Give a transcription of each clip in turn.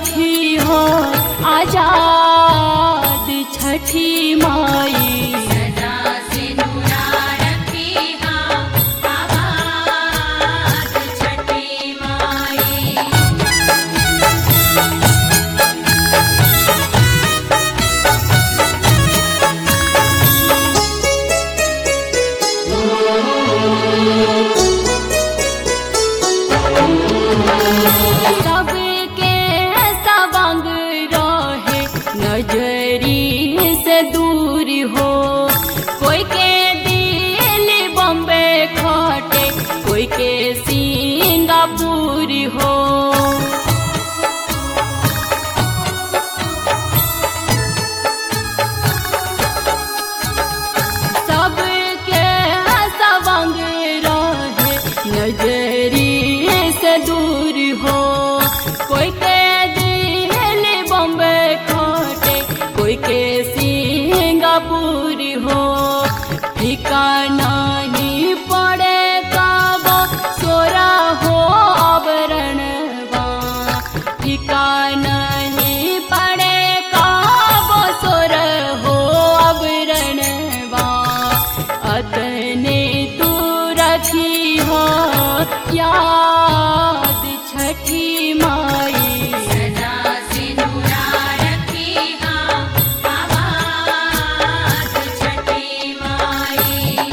रखी हो आजाद छठी माई सदा सिनुरा रखी हाँ आबाद छठी माई सबके सबंग रहे नजरी से दूर हो कोई के दिल बम्बे खटे कोई के सिंगापुर हो सबके सबंग रहे नजरी से दूर हो कोई के दिल बम्बे खोटे कोई के सिंगापुर हो ठिकाना ही पड़े कब सोरा हो आवरणवा ठिकाना ही पड़े कब सोर हो आवरणवा अतने तू रखी हो याद छठी माई सदा सिनुरा रखी हाँ आबाद छठी माई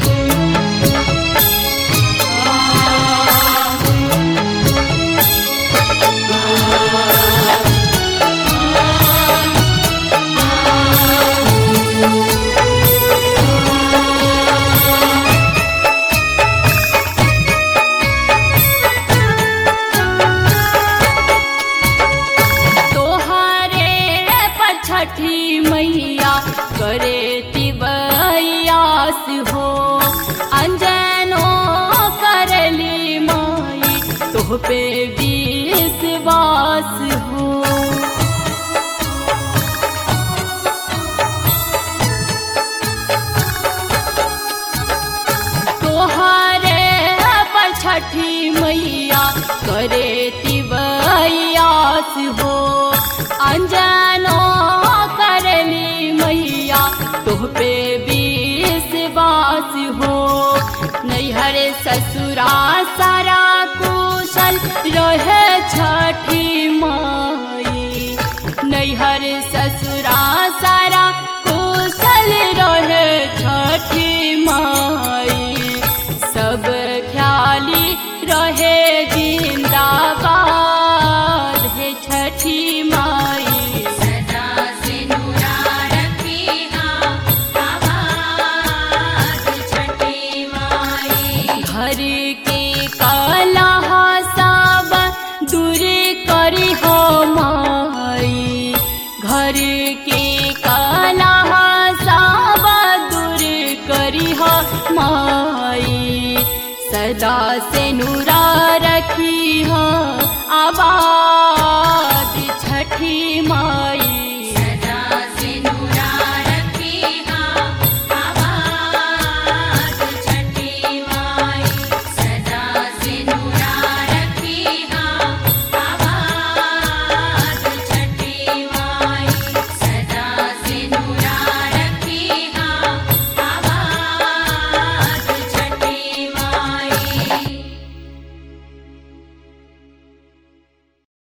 तोहरे पर छठी मैया करे तिबयास हो अंजनो करली माई तोह पे विश्वास हो तोहरे पर छठी मैया करे तिबयास हो अंजनो करली मैया तोह पे विश्वास हो नैहर ससुरा सारा कुशल रहे छठी माई नैहर ससुरा सारा कुशल रहे छठी माई सब ख्याली रहे जिंदाबाद है छठी माई सदा सिनुरा रखी हाँ आबाद छठी माई घर के कलह सब दूर करी हो माई घर के कलह सब दूर करी हो माई सदा से नूरा रखी हो आबाद छठी माई